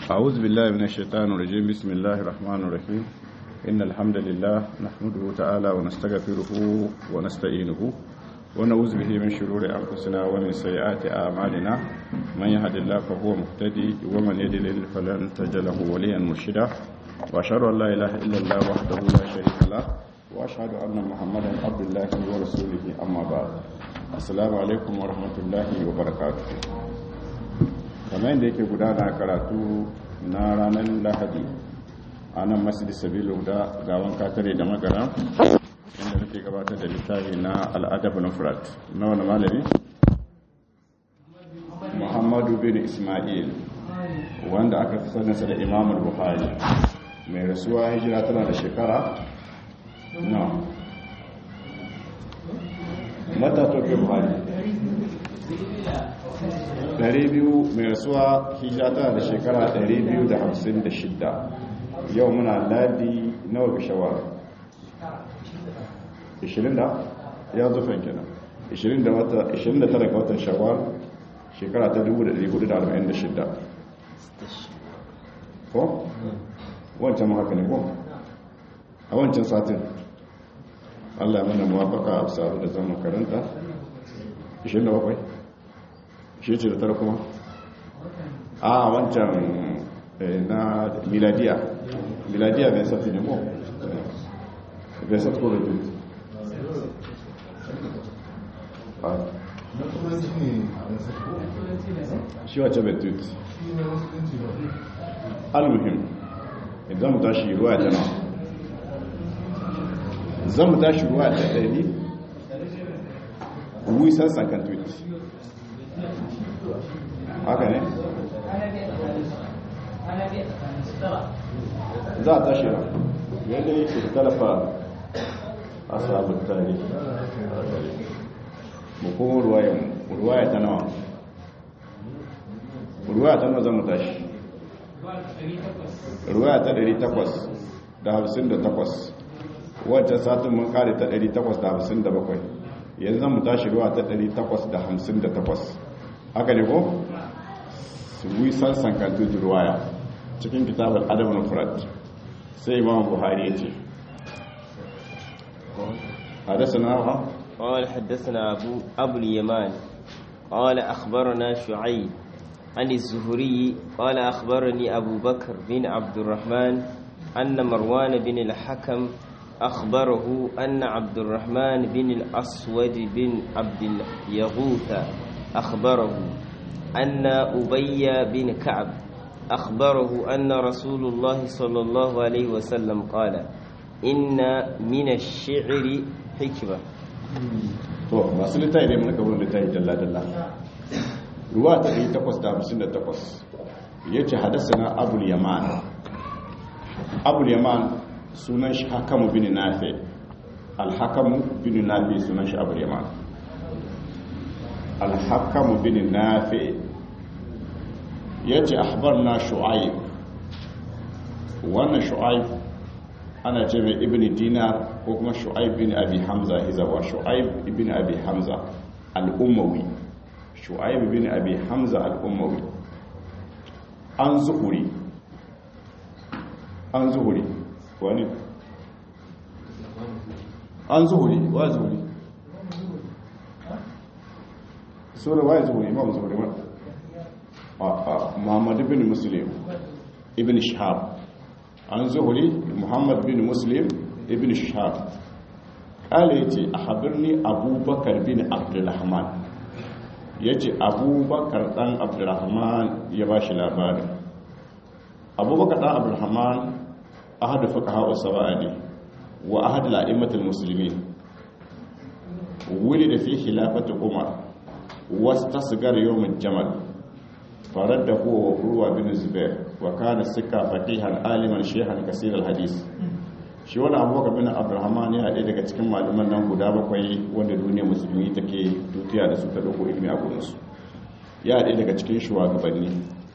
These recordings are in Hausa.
أعوذ بالله من الشيطان الرجيم بسم الله الرحمن الرحيم إن الحمد لله نحمده تعالى ونستغفره ونستعينه ونعوذ به من شرور أنفسنا ومن سيئات أعمالنا من يهد الله فهو مهتدي ومن يضلل فلن تجد له وليا مرشدا وأشهد أن لا إله إلا الله وحده لا شريك له وأشهد أن محمدا عبد الله ورسوله أما بعد السلام عليكم ورحمة الله وبركاته kamar yadda yake gudana karatu na ranar lahadi a nan masjid sabilu da gawan katare da magana inda nake gabatar da littafi na al'adab na furat na wani malami muhammadu bin ismail wanda aka fi sanarsa da imamul buhari mai rasuwa hijira tana da shekara na mata toke buhari 200 mai rasuwa hijira tana da shekara 256 yau muna ladi nawa ga shawar 20 da ya zufan kenan 29 ga watan shawar shekara ta 1446 ko? wancan haka ne ko? a wancan satin allah mana mawafaka a sabu da zama karanta 27 shi ce da tara kuma a wancan na miladiya miladiya mai sati ne mo bai sati ko da duk shi wace bai duk almuhim idan mu tashi ruwa ta nawa zan mu tashi ruwa ta ɗari wisan sankan tweet haka ne za a tashi yadda yake da talafa a sabon tarihi mu kuma ruwaya ta nawa ruwaya ta nawa zama tashi ruwaya ta 858 wancan satin mun kare ta 857 yanzu mu tashi ruwa ta 858 haka ne ko? wisan sankantu ruwaya cikin kitabar adabin furat sai imam buhari ya ce حدثنا قال حدثنا أبو, أبو اليمان قال أخبرنا شعيب عن الزهري قال أخبرني أبو بكر بن عبد الرحمن أن مروان بن الحكم أخبره أن عبد الرحمن بن الأسود بن عبد اليغوث أخبره أن أبي بن كعب أخبره أن رسول الله صلى الله عليه وسلم قال إن من الشعر حكمة to masu littafi ne muka wurin littafi dalla-dalla ruwa ta 858 ya ce hadasa na abul yaman abul yaman sunan shi hakamu bin nafi alhakamu bin nafi sunan shi abul yaman alhakamu bin nafi ya ce ahbar na shu'aib wannan shu'aib ana ce mai ibn dinar ko kuma shu'aib bin abi hamza hizawa shu'aib ibn abi hamza al'ummawi shu'aib bin abi hamza al'ummawi an zuhuri an zuhuri wani an zuhuri wa zuhuri sura wa zuhuri imam zuhuri ma muhammad ibn muslim ibn shahab an zuhuri muhammad bin muslim ibn shahab kala yace ahbirni abubakar bin abdurrahman yace abubakar dan abdurrahman ya bashi labarin abubakar dan abdurrahman ahadu fuqaha as-sab'ani wa ahad al-a'immatul muslimin ولد في خلافة عمر واستصغر يوم الجمل فرد هو وقروة بن الزبير وكان السكة فقيها عالما شيخا كثير الحديث shi wani abubakar bin abdulrahman yana ɗaya daga cikin malaman nan guda bakwai wanda duniya musulmi take tutiya da su ta ɗauko ilimi a gurinsu ya ɗaya daga cikin shugabanni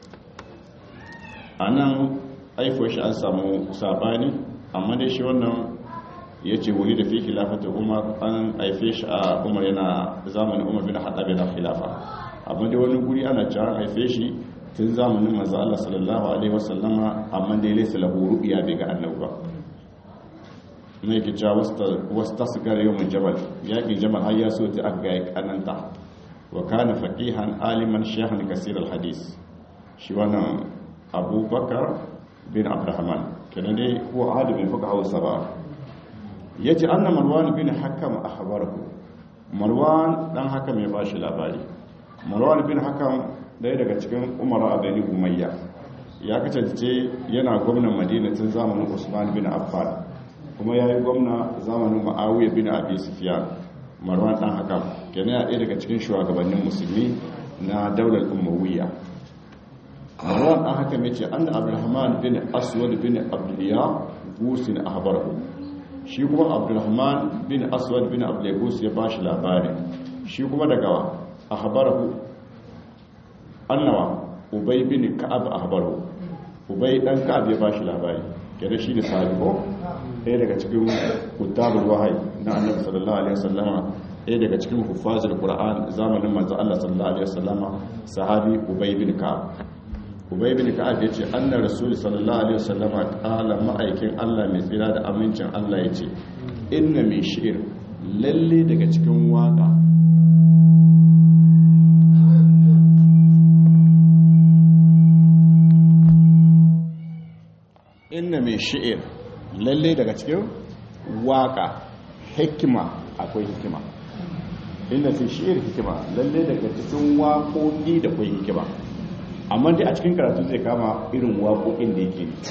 a nan aifo shi an samu sabani amma dai shi wannan ya ce wuri da fi khilafata umar an haife shi a umar yana zamanin umar bin haɗa bin khilafa amma dai wani guri ana cewa an haife shi tun zamanin manzo Allah sallallahu alaihi wasallama amma dai laysa lahu ru'ya bai ga annabi ba ne ke cewa wasta sigar yawon jabal yaƙin jabal har ya so ta aka gaya kananta wa kana faqihan aliman shahan kasir alhadis shi wannan abubakar bin abdurrahman kenan dai ko adu bin fuka hausa ba yace anna marwan bin hakam akhbarahu marwan dan hakam ya bashi labari marwan bin hakam daya daga cikin umara bani umayya ya kace yana gwamnan madina tun zamanin usman bin affan kuma ya yi gwamna zamanin ma'awiyar bin abi sufiyan marwan dan haka kenan ya ɗaya daga cikin shugabannin musulmi na daular umawiya marwan dan haka mai ce an da abdulrahman bin aswad bin abduliya gusin ahbarahu shi kuma abdulrahman bin aswad bin abduliyagus ya ba shi labari shi kuma daga ahbarahu annawa ubay bin ka'ab ahbarahu ubay dan ka'ab ya ba shi labari kenan shi da sahabi ko ɗaya daga cikin kutabul wahayi na annabi sallallahu alaihi wasallama ɗaya daga cikin huffazul qur'an zamanin manzo Allah sallallahu alaihi wasallama sahabi ubay bin ka'ab ubay bin ka'ab yace anna rasul sallallahu alaihi wasallama qala ma'aikin Allah mai tsira da amincin Allah yace inna min shi'r lalle daga cikin waka inna min shi'r lalle daga cikin waka hikima akwai hikima inda fi shi'ir hikima lalle daga cikin waƙoƙi da kwai hikima amma dai a cikin karatu zai kama irin waƙoƙin da yake ne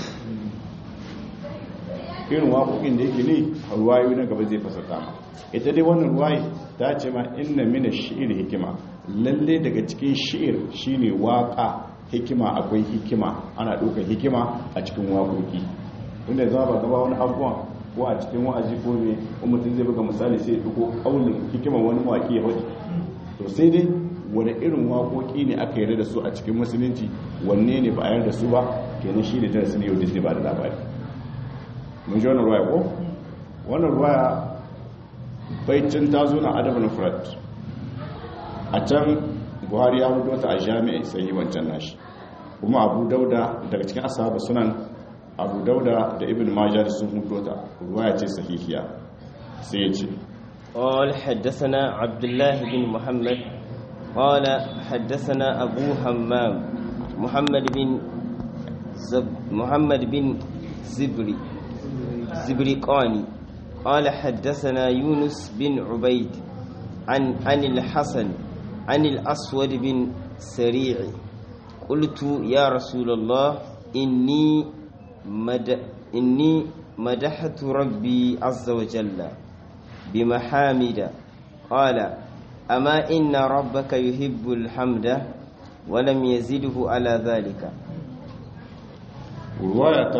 irin waƙoƙin da yake ne ruwayoyi na gaba zai fasata ma ita dai wannan ruwayi ta ce ma inna mina shi'ir hikima lalle daga cikin shi'ir shine waƙa hikima akwai hikima ana ɗaukar hikima a cikin waƙoƙi inda za ba gaba wani abubuwan ko a cikin wa'azi ko ne ko mutum zai buga misali sai ya duko kaulin hikimar wani mawaki ya faɗi to sai dai wani irin waƙoƙi ne aka yarda da su a cikin musulunci wanne ne ba a yarda da su ba kenan shi ne darasi ne yau da ba da labari mun ji wannan ruwaya ko wannan ruwaya baicin ta zo na adabin furat a can buhari ya hudu ta a jami'a sai yi wancan nashi kuma abu dauda daga cikin ashabu sunan abu dauda da ibn majah sun hudo ta ruwaya ce sahihiya sai ya ce قال حدثنا عبد الله بن محمد قال حدثنا أبو همام محمد بن زب محمد بن زبري زبرقاني قال حدثنا يونس بن عبيد عن عن الحسن عن الأسود بن سريع قلت يا رسول الله إني مد إني مدحت ربي عز وجل بمحامد قال أما إن ربك يحب الحمد ولم يزده على ذلك رواية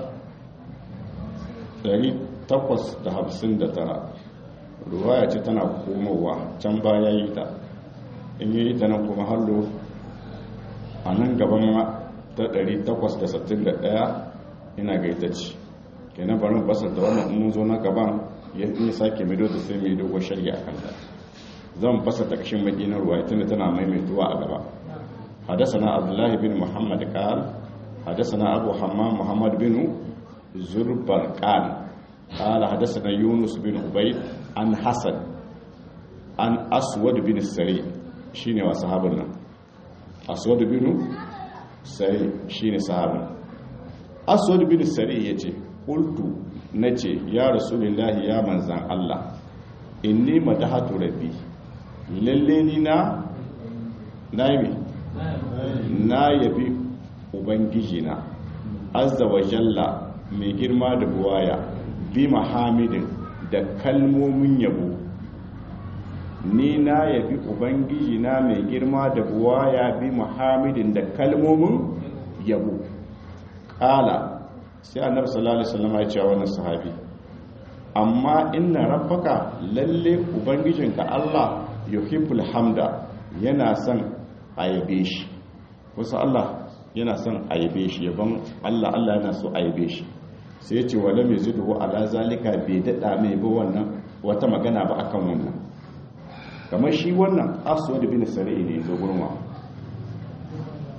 859 ruwaya ce tana komowa can baya yi ta in yi ta nan kuma hallo a nan gaban ta 861 ina gaita ce kenan barin basanta wannan mun zo na gaban ya yi sake mido da sai mai dogon shari'a a kanta zan basanta kashin madinar ruwa tunda tana maimaituwa a gaba حدثنا عبد الله بن محمد قال حدثنا أبو حمام محمد بن زربرقان قال حدثنا يونس بن عبيد عن حسن عن أسود بن السري شيني وصحابنا أسود بن السري شيني صحابنا أسود بن السري يتي قلت نتي يا رسول الله يا منزان الله إني مدحت ربي لليني نا نايمي na yabi ubangijina azza wa jalla mai girma da buwaya bi mahamidin da kalmomin yabo ni na yabi ubangijina mai girma da buwaya bi mahamidin da kalmomin yabo kala sai annabi sallallahu alaihi wasallam ya ce wannan sahabi amma inna rabbaka lalle ubangijinka Allah yuhibbul hamda yana son a yabe shi wasu Allah yana son a yabe shi yaban Allah Allah yana so a yabe shi sai ce wala mai zudu ala zalika bai dada mai ba wannan wata magana ba akan wannan kamar shi wannan aswad bin sari'i ne zo gurma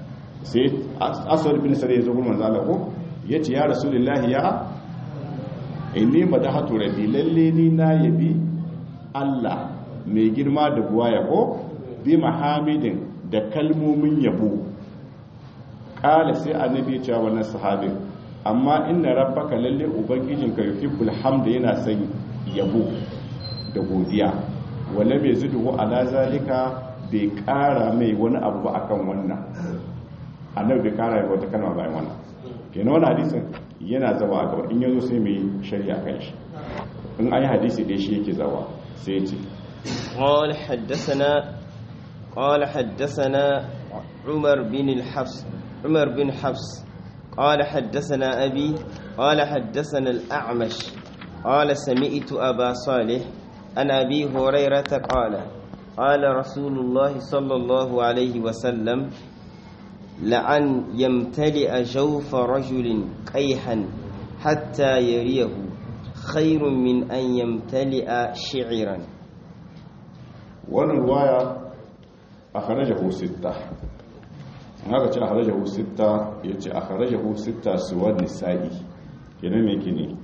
sai aswad bin sare ya zo gurin manzo Allah ko yace ya rasulullahi ya inni madahatu rabbi lalle ni na yabi Allah mai girma da buwaya ko bi mahamidin da kalmomin yabo kala sai annabi ya ce wannan sahabin amma inna rabbaka lalle ubangijinka yuhibbul hamda yana son yabo da godiya wala bai zudu ala zalika bai kara mai wani abu ba akan wannan annabi bai kara mai wata kalma bayan wannan kenan wannan hadisin yana zama a gaba in yazo sai mai shari'a kan shi in ayi hadisi dai shi yake zawa sai ya ce قال حدثنا قال حدثنا عمر بن الحفص عمر بن حفص قال حدثنا أبي قال حدثنا الأعمش قال سمعت أبا صالح عن أبي هريرة قال قال رسول الله صلى الله عليه وسلم لأن يمتلئ جوف رجل قيحا حتى يريه خير من أن يمتلئ شعرا wannan ruwaya a kharajahu sitta haka ce a kharajahu sitta ya ce a kharajahu sitta suwar nisa'i kenan me ke ne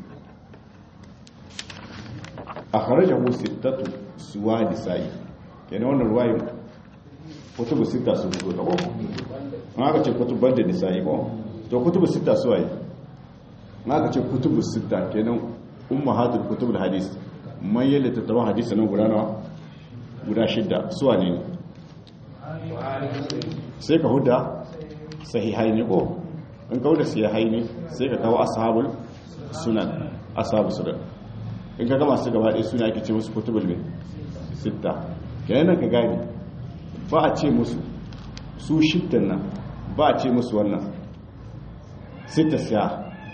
a kharajahu sittatu suwa nisa'i kenan wannan ruwayin kutubu sitta su fito da ko haka ce kutubar da nisa'i ko to kutubu sitta suwa yi haka ce kutubu sitta kenan ummahatul kutubul hadis man yalla tattawa hadisi nan guda nawa guda shidda suwa ne sai ka huda sahihai ne ko in ka huda sahihai ne sai ka kawo ashabul sunan ashabu sunan in ka gama su gaba ɗaya suna ake ce musu kutubul min sitta kenan ka gani ba a ce musu su shiddan nan ba a ce musu wannan sitta siya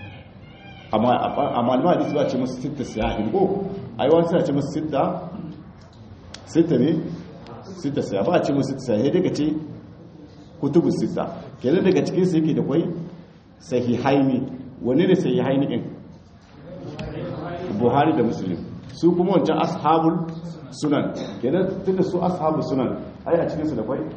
amma malama hadisi ba a ce musu sitta siya in ko ai wani suna ce musu sitta sita ne sita sai ba a ce musu sai sai daga ce kutubu sita kenan daga cikin su yake da kwai sahihaini wani ne sahihaini din buhari da muslim su kuma wancan ashabul sunan kenan tunda su ashabul sunan ai a cikin su da kwai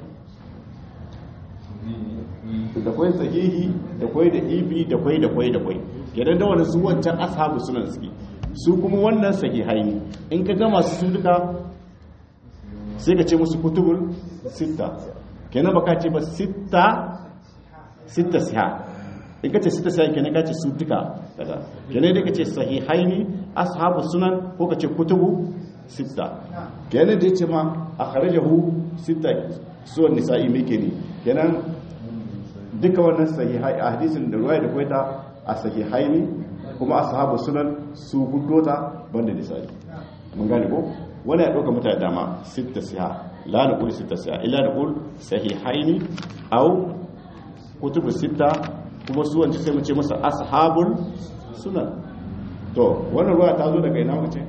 da kwai sahihi da kwai da ibi da kwai da kwai da kwai kenan da wani su wancan ashabul sunan suke su kuma wannan sahihaini in ka gama su duka sai ka ce musu kutubul sita kenan baka ce ba sita sita siha in ka ce sita siha kenan ka ce su duka kaza kenan dai ka ce sahihaini ashabu sunan ko ka ce kutubu sita kenan da yace ma akhrajahu sita suwan nisa'i me ke ne kenan duka wannan sahihai a hadisin da ruwaya da kwaita a sahihaini kuma ashabu sunan su gudota banda nisa'i mun gane ko wani ya ɗauka mutane dama sita siya la na ƙuli sita siya ila na ƙul sahihaini au kutubu sita kuma su wanci sai mace masa ashabul sunan to wannan ruwa ta zo daga ina mace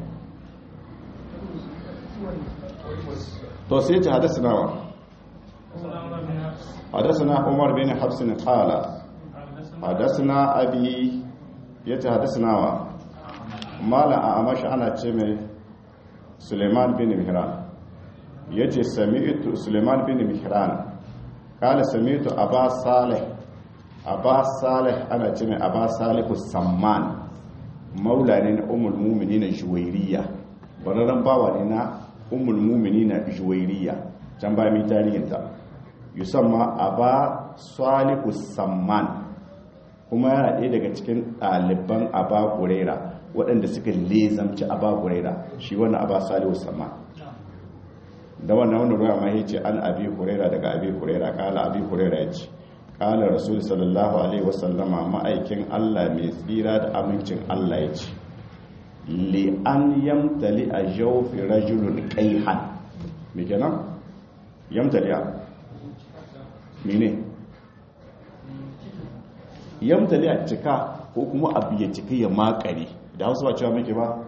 to sai ta hadasa nawa hadasa na umar bin hafsin kala hadasa na abi ya ta hadasa nawa mala a amashi ana ce mai suleiman bin mihran ya ce sami'tu suleiman bin mihran kala sami'tu abba salih abba salih ana ce mai abba salihu samman maula ne na umul mumini na juwairiya bararren bawa ne na umul mumini na juwairiya can ba mai tarihinta yusamma abba salihu samman kuma yana ɗaya daga cikin ɗaliban abba kurera waɗanda suka lezamci aba huraira shi wannan aba salihu sama da wannan wani ruwa ma yace an abi huraira daga abi huraira kala abi huraira yace kala rasul sallallahu alaihi wasallama ma'aikin Allah mai tsira da amincin Allah yace li an yamtali a jawfi rajulun qayhan me kenan yamtali a mene yamtali a cika ko kuma abu ya cika ya makare da hausa ba cewa muke ba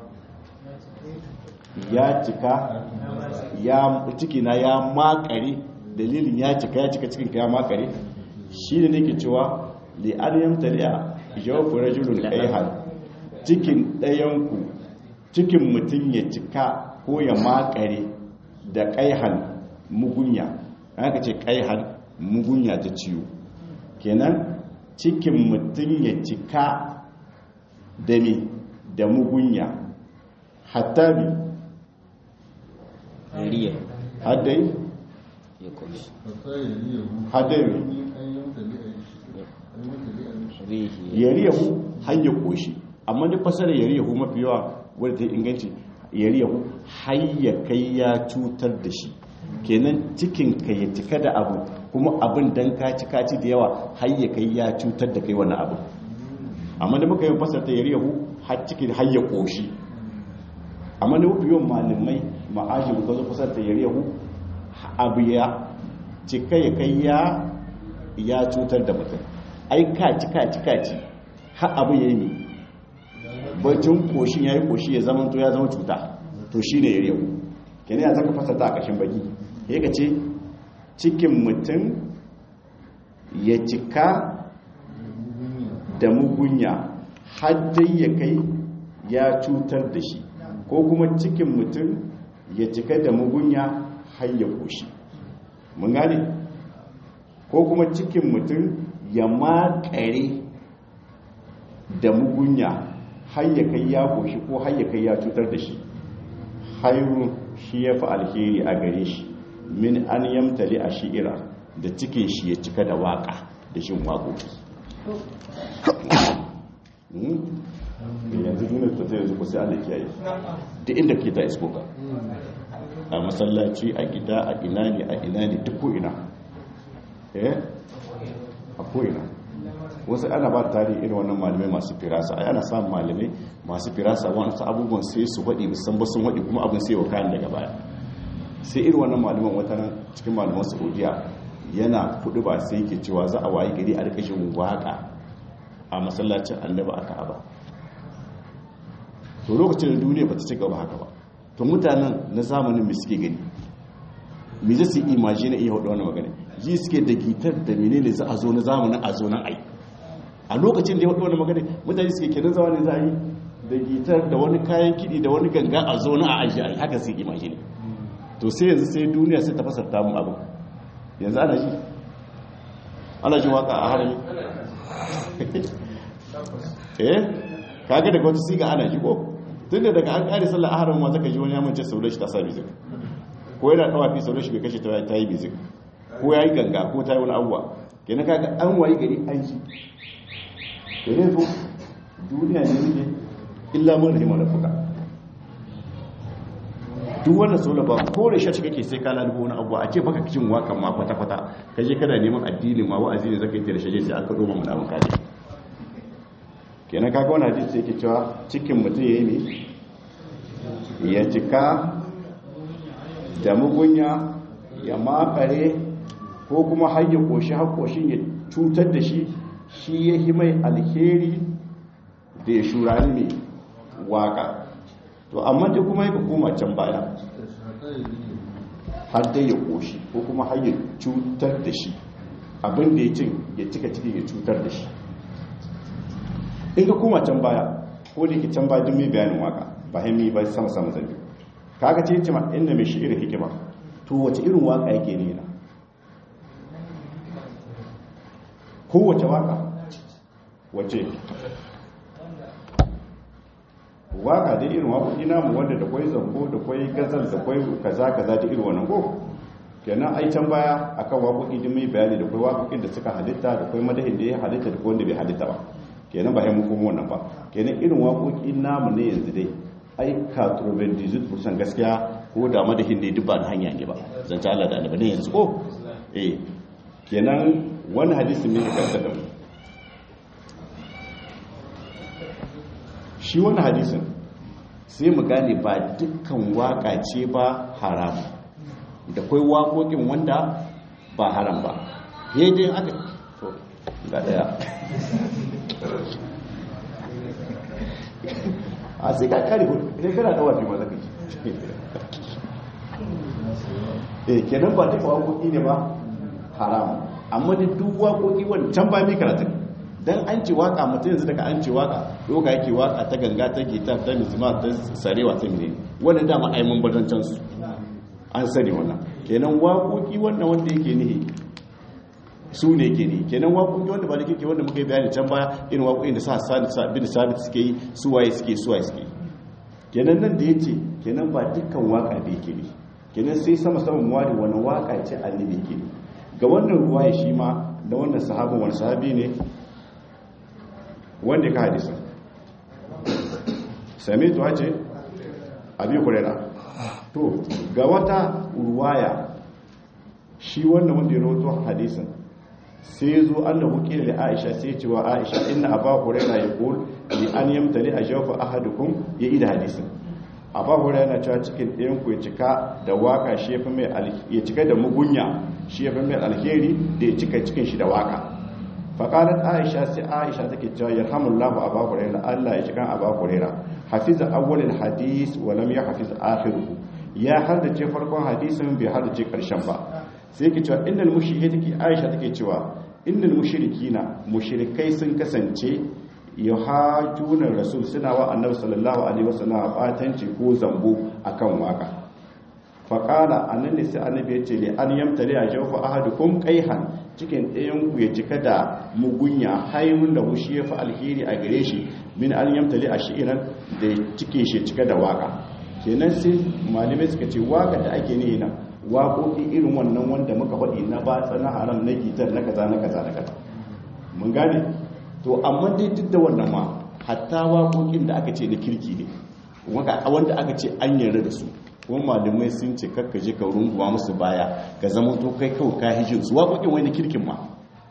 ya cika ya ciki na ya makare dalilin ya cika ya cika cikin ya makare shi ne nake cewa li an yamtaliya jawfu rajulun qayhan cikin ɗayanku cikin mutum ya cika ko ya makare da qayhan mugunya haka ce qayhan mugunya ta ciwo kenan cikin mutum ya cika da me da mugunya hatta bi riya haddai ya koshi haddai bi rihi yariyahu har ya koshi amma duk fasarar yariyahu mafi yawa wadda ta inganci yariyahu har ya kai ya cutar da shi kenan cikin ka ya cika da abu kuma abin dan ka ci kaci da yawa har ya kai ya cutar da kai wani abu amma da muka yi fasar ta yariyahu har cikin har ya koshi amma da mafi yawan malamai ma'ajin ka zo fasar ta yariyahu abu ya cika ya kai ya ya cutar da mutum ai kaci kaci kaci har abu ya yi ne bacin koshin ya yi koshi ya zama to ya zama cuta to shi ne yau kene ya zaka fasata a ƙashin baki ya ka ce cikin mutum ya cika da mugunya har dai ya kai ya cutar da shi ko kuma cikin mutum ya cika da mugunya har ya koshi mun gane ko kuma cikin mutum ya makare da mugunya har ya kai ya koshi ko har ya kai ya cutar da shi hairu shi ya fi alheri a gare shi min an yamtali a shi'ira da cikin shi ya cika da waka da shin waƙoƙi yanzu duniya ta zai yanzu kusa Allah kiyaye duk inda ke ta isko ka a masallaci a gida a ina ne a ina ne duk ko ina eh a ko ina wasu ana ba tarihi irin wannan malamai masu firasa ai ana samun malamai masu firasa wasu abubuwan sai su waɗi musan ba sun waɗi kuma abin sai wa kayan daga baya sai irin wannan malaman wata nan cikin malaman saudiya yana kuɗi ba sai yake cewa za a wayi gari a rikashin waƙa a masallacin annaba a ka'aba to lokacin da duniya ba ta ci gaba haka ba to mutanen na zamanin mai suke gani me zai su imagine iya hudu wannan magana ji suke da gitar da menene za a zo na zamanin a zo nan ai a lokacin da ya hudu wannan magana mutane suke kenan zamanin za a yi da gitar da wani kayan kiɗi da wani ganga a zo na a aji ai haka suke imagine to sai yanzu sai duniya sai ta fasarta mu abu yanzu ana ji ana ji waka a harami eh kaga daga wata siga ana ji ko tunda daga an kare sallar a haramin ma zaka ji wani ya mance sauran shi ta sa music ko yana tawafi sauran shi bai kashe ta yi music ko ya yi ganga ko ta yi wani abuwa kenan kaga an wayi gari an ji kenan to duniya ne ne illa mun rahimar rafuka duk wannan sola ba ko da shi kake sai ka lalubo wani abuwa a ce baka cin wakan ma kwata kwata kaje kana neman addini ma wa'azi ne zaka yi da shaje sai an kado mu mun kaje kenan kaga wannan hadisi yake cewa cikin mutum yayi ne ya cika da mugunya ya makare ko kuma har ya koshi har koshin ya cutar da shi shi ya yi mai alheri da ya shurari mai waka to amma dai kuma yaka koma can baya har dai ya koshi ko kuma har ya cutar da shi abin da ya cin ya cika ciki ya cutar da shi in ka koma can baya ko da yake can baya duk mai bayanin waka ba haimi ba sama sama zambi kaga ce ce ma inda mai shi'ir hikima to wace irin waka yake ne na kowace waka wace waka da irin waƙoƙi namu wanda da kwai zango da kwai gazal da kwai kaza kaza da irin wannan ko kenan ai can baya akan waƙoƙi din mai bayani da kwai waƙoƙin da suka halitta da kwai madahin da ya halitta da wanda bai halitta ba kenan ba mu kuma wannan ba kenan irin waƙoƙi namu ne yanzu dai ai katroben dizit kusan gaskiya ko da madahin ne duk ba da hanya ne ba zance Allah da annabi ne yanzu ko eh kenan wani hadisi ne kanta da mu shi wani hadisin sai mu gane ba dukkan waka ce ba haram da kai waƙoƙin wanda ba haram ba dai aka to ga daya a sai ka kare hudu sai kana dawa fi maza kaji eh kenan ba duka waƙoƙi ne ba haram amma da duk waƙoƙi wancan ba mi karatun dan an ce waka mutum yanzu daga an ce waka doka yake waka ta ganga ta gita ta mizima ta sarewa ta mine wannan dama ai mun badancan su an sani wannan kenan waƙoƙi wannan wanda yake nihi su ne ke ne kenan waƙoƙi wanda ba da kirki wanda muka yi bayani can baya irin waƙoƙin da sa bin sabit suke yi su waye suke su waye suke kenan nan da ya ce kenan ba dukkan waƙa da yake ne kenan sai sama sama muwari wani waƙa ce annabi yake ne ga wannan ruwaya shi ma da wannan sahabin wani sahabi ne wanda ka hadisa sami tuwa ce abi kurera to ga wata ruwaya shi wannan wanda ya rawato hadisin sai ya zo an da hukiyar da aisha sai ce wa aisha inna aba kurera ya kul li an yamtali a shafa ahadukum ya ida hadisin aba kurera yana cewa cikin ɗayan ku ya cika da waka shi ya fi mai ya cika da mugunya shi ya fi mai alheri da ya cika cikin shi da waka faƙarar aisha sai aisha take cewa ya hamullahu a bakurera allah ya cikin a bakurera hafiza awwalin hadis walam ya hafiza akhiruhu ya haddace farkon hadisin bai haddace karshen ba sai ke cewa innal mushriki take aisha take cewa innal mushrikina mushrikai sun kasance yuhajuna rasul suna wa annabi sallallahu alaihi wasallam batanci ko zambo akan waka faƙala a nan ne sai annabi ya ce li an yamtari a jawfa ahadukum qaihan cikin ɗayan ku ya cika da mugunya hayrun da hushi ya fi alheri a gare shi min an yamtari a shi'iran da cike shi cika da waka kenan sai malamai suka ce waka da ake ne na waƙoƙi irin wannan wanda muka faɗi na batsa na haram na gitar na kaza na kaza na kaza mun gane to amma dai duk da wannan ma hatta waƙoƙin da aka ce na kirki ne wanda aka ce an yarda da su kuma malamai sun ce kakka je ka runguwa musu baya ka zama to kai kawai ka hijin su waƙoƙin wani kirkin ma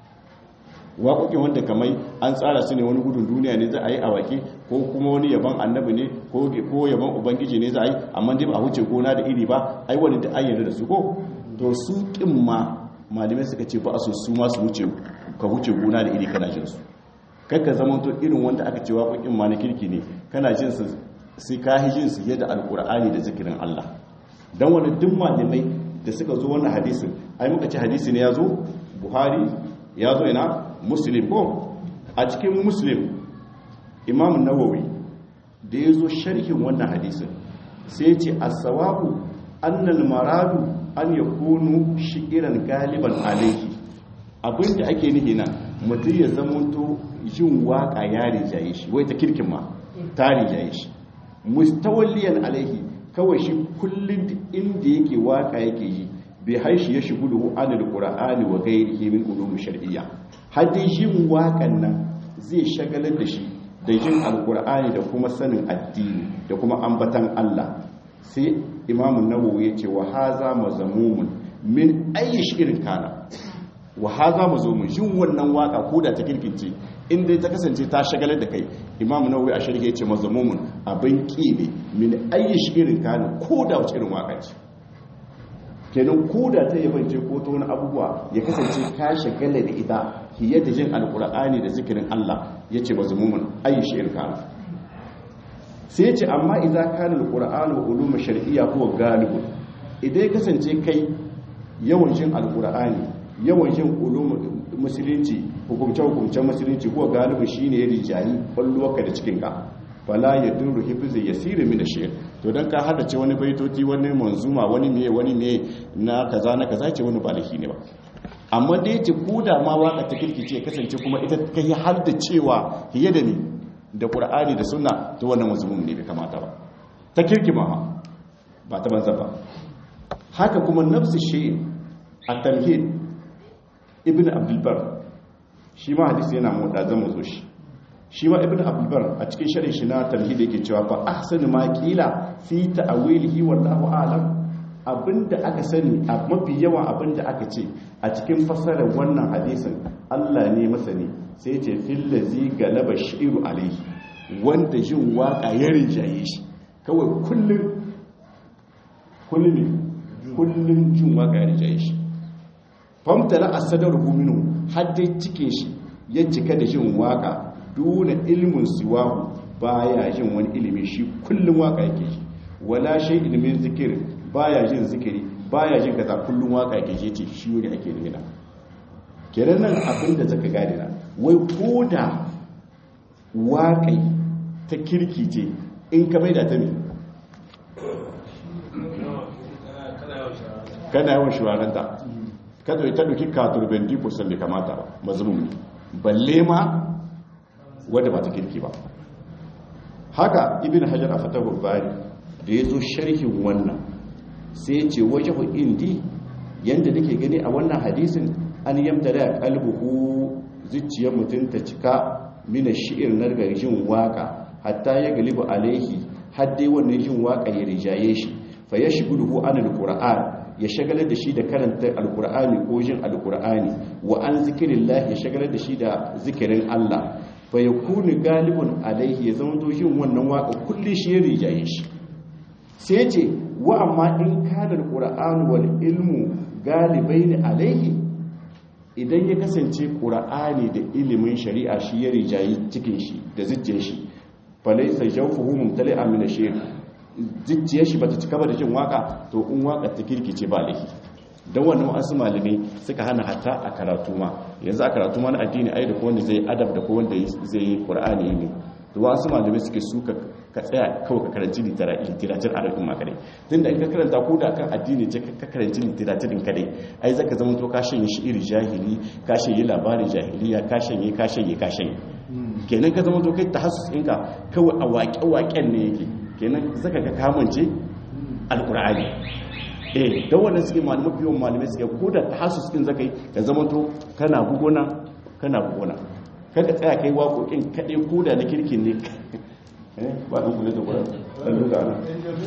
waƙoƙin wanda kamai an tsara su ne wani gudun duniya ne za a yi a waƙe ko kuma wani yaban annabi ne ko yaban ubangiji ne za a yi amma dai ba a wuce gona da iri ba ai wani da an yarda da su ko to su kin ma malamai suka ce ba a so su ma su wuce ka wuce gona da iri kana jin su kakka zama to irin wanda aka ce waƙoƙin ma na kirki ne kana jin su sai ka hijin su yadda alkur'ani da zikirin Allah don wani duk malamai da suka zo wannan hadisin ai muka ce hadisi ne ya zo buhari ya zo ina muslim ko a cikin muslim imam nawawi da ya zo sharhin wannan hadisin sai ya ce as-sawabu annal maradu an yakunu shi'iran galiban alayhi abinda ake nihi nan mutum ya zamanto yin waka ya rijaye shi wai ta kirkin ma ta rijaye shi mustawalliyan alaihi kawai shi kullum inda yake waka yake yi bai haishi ya shigo da anil qur'ani wa ghairihi min ulum shar'iyya hadin yin wakan nan zai shagalar da shi da yin alqur'ani da kuma sanin addini da kuma ambatan Allah sai imamu nawawi yace wa haza mazamumun min ayi shirin kana wa haza mazamumun yin wannan waka ko da ta kirkince inda ta kasance ta shagalar da kai imamu nawawi a shirke yace mazamumun abin ki ne min ayi shirin kana ko da wace irin waka ce kenan ko da ta yabance ko ta wani abubuwa ya kasance ka shagala da ita fiye da jin alkur'ani da zikirin Allah yace mazamumun ayi shirin kana sai yace amma idza kana alqur'anu wa ulum shar'iyya huwa galibun idan ya kasance kai yawan jin alkur'ani yawan jin ulum musulunci hukumce-hukumcen musulunci kuwa galibu shi ne ya rijayi kwallowarka da cikinka fala ya duru hifizi ya siri mi da shi to don ka haddace wani baitoti wani manzuma wani meye wani meye na kaza na kaza ce wani balaki ne ba amma da yace ko da ma waka ta kirkice kasance kuma ita ka yi haddacewa fiye da ni da qur'ani da sunna to wannan mazmum ne bai kamata ba ta kirkima ba ta banza ba haka kuma nafsu shi at-tamhid ibn abdulbar shi ma hadisi yana motsa zama zo shi shi ma ibn abdulbar a cikin sharin shi na tamhid yake cewa fa ahsanu ma qila fi ta'wilihi wallahu a'lam abinda aka sani a mafi yawan abinda aka ce a cikin fasarar wannan hadisin Allah ne masani sai ce fil ladzi galaba shi'ru alayhi wanda jin waka ya rinjaye shi kawai kullun kullun kullun jin waka ya rinjaye shi famtala asadaruhu minhu hadda cikin shi ya cika da jin waka duna ilmin siwahu baya jin wani ilimi shi kullum waka yake shi wala shay ilmin zikir baya jin zikiri baya jin kaza kullum waka yake shi ce shi wani ake nuna kenan nan abinda zaka gane na wai koda waƙai ta kirki ce in ka maida ta me kana yawan shawaranta ka zo ta dauki katurben di kusan bai kamata ba mazmum balle ma wanda ba ta kirki ba haka ibn hajar a fatahul bari da ya zo sharhin wannan sai ya ce wajahu indi yanda nake gani a wannan hadisin an yamta da kalbuhu zuciyar mutum ta cika mina shi'ir na jin waka hatta ya galibu alaihi har dai wannan jin waka ya rijaye shi fa ya shigu duhu an alquran ya shagalar da shi da karanta alqur'ani ko jin alqur'ani wa an zikirillah ya shagalar da shi da zikirin Allah fa yakunu galibun alaihi ya zama to jin wannan waka kulli shi ya rijaye shi sai ce wa amma in kana alqur'anu wal ilmu galibaini alaihi idan ya kasance ƙura'ani da ilimin shari'a shi ya rijayi cikin shi da zuciyar shi falai sai jawfuhu mumtali amina shi zuciyar shi bata cika ba da jin waka to in waka ta kirkice ba lahi don wannan wasu malamai suka hana hatta a karatu ma yanzu a karatu ma na addini ai da wanda zai adab da ko wanda zai yi ƙura'ani ne to wasu malamai suke suka ka tsaya kawai ka karanci literatur arabin makare tun da in ka karanta ko da kan addini ce ka karanci literaturin kadai ai zaka zama to ka shanye shi iri jahili ka shanye labarin jahiliya ka shanye ka shanye ka shanye kenan ka zama to kai tahassus ɗinka kawai a waƙe-waƙen ne yake kenan zaka ga kamance alƙur'ani eh da wannan suke malamai biyan malamai suke ko da tahassus ɗin zaka yi ka zama to kana bugona kana bugona kada tsaya kai waƙoƙin kaɗai ko da na kirkin ne ba ɗan kule da ƙwarar ɗan duka ana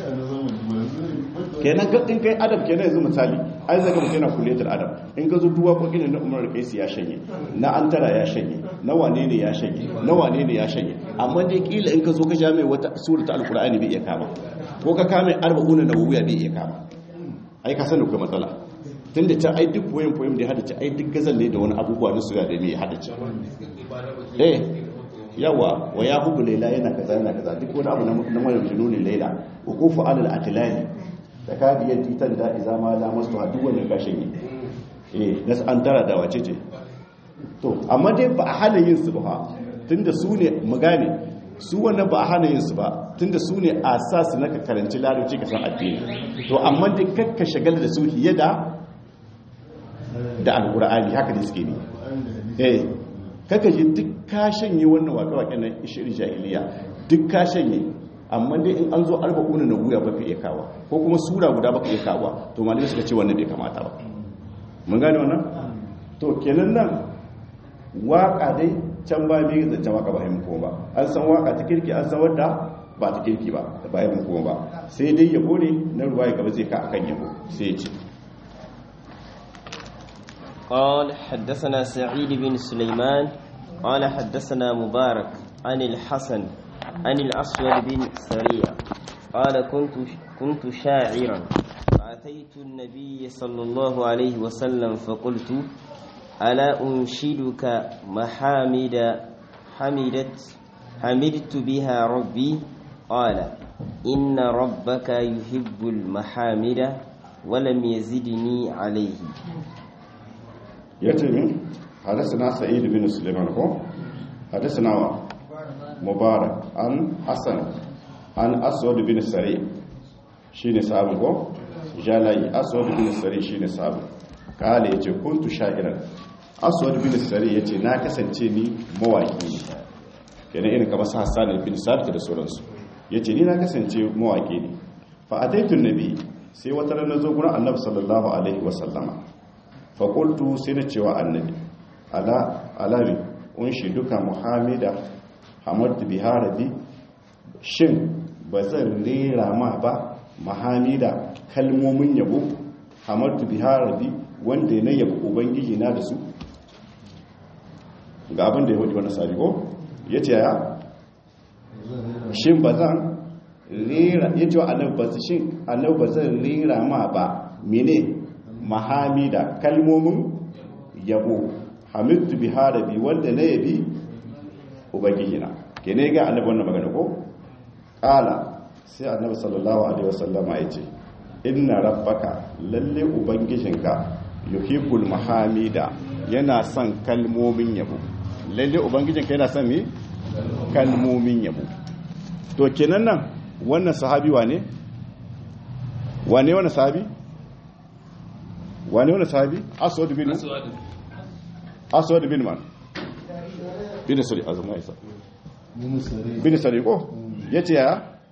kenan ga in kai adam kenan yanzu misali ai zaka mutum yana kule da adam in ka zo duwa ƙwaƙin na umar kaisi ya shanye na antara ya shanye na wane ne ya shanye na wane ne ya shanye amma dai kila in ka zo ka sha mai wata sura ta alƙur'ani bai iya kama ko ka kame arba'una na wuya bai iya kama ai ka sani kai matsala tun da ta ai duk poem poem da ya hadace ai duk gazal ne da wani abubuwa na suya da mai hadace eh yawa wa ya hubu laila yana kaza yana kaza duk wani abu na mara jununin laila hukufu alal atilani da ka biyar titan da iza ma la masu duk wannan gashin yi eh nas an tara da wace ce to amma dai ba a hana yin su ba tunda su ne mu gane su wannan ba a hana yin su ba tunda su ne asas na ka karanci larabci ka san addini to amma dai kakka shagala da su hiye da da alqur'ani haka ne suke ne eh kaka ji duk ka shanye wannan wake-wake na ishirin jahiliya duk ka shanye amma dai in an zo arba'una na guya baka iya kawa ko kuma sura guda baka iya kawa to malamai suka ce wannan bai kamata ba mun gane wannan to kenan nan waka dai can ba bai zancen waka ba haimu kuma ba an san waka ta kirki an san wadda ba ta kirki ba ba haimu kuma ba sai dai yabo ne na ruwa ya gaba zai ka akan yabo sai ya ce قال حدثنا سعيد بن سليمان قال حدثنا مبارك عن الحسن عن الأسود بن سريع قال كنت كنت شاعرا فأتيت النبي صلى الله عليه وسلم فقلت ألا أنشدك محامد حمدت حمدت بها ربي قال إن ربك يحب المحامد ولم يزدني عليه ya ce min hadasana sa'id bin suleiman ko hadasana wa mubarak an hassan an aswad bin sari shine sabon ko jalai aswad bin sari shine sabon kale yace kuntu sha'iran aswad bin sari yace na kasance ni mawaki ne kenan irin kamar hassan bin sabit da sauransu yace ni na kasance mawaki ne fa ataitu nabi sai wata ran nazo gurin annabi sallallahu alaihi wasallama faƙultu sai na cewa annabi alami unshi duka muhammada hamadu biharabi shin ba zan rera ma ba muhammada kalmomin yabo hamadu biharabi wanda na yabo ubangiji na da su ga abin da ya wajen wani sariko ya ce ya shin ba zan rera ya ce wa annabi ba zan rera ma ba mene mahamida kalmomin yabo hamidtu bi harabi wanda na yabi ubangijina ke ne ga annabi wannan magana ko kala sai annabi sallallahu alaihi wasallama ya ce inna rabbaka lalle ubangijinka yuhibbul mahamida yana son kalmomin yabo lalle ubangijinka yana son me kalmomin yabo to kenan nan wannan sahabi wane wane wannan sahabi wani wani sahabi aswad bin aswad bin man bin sari azuma isa bin sari ko yace ya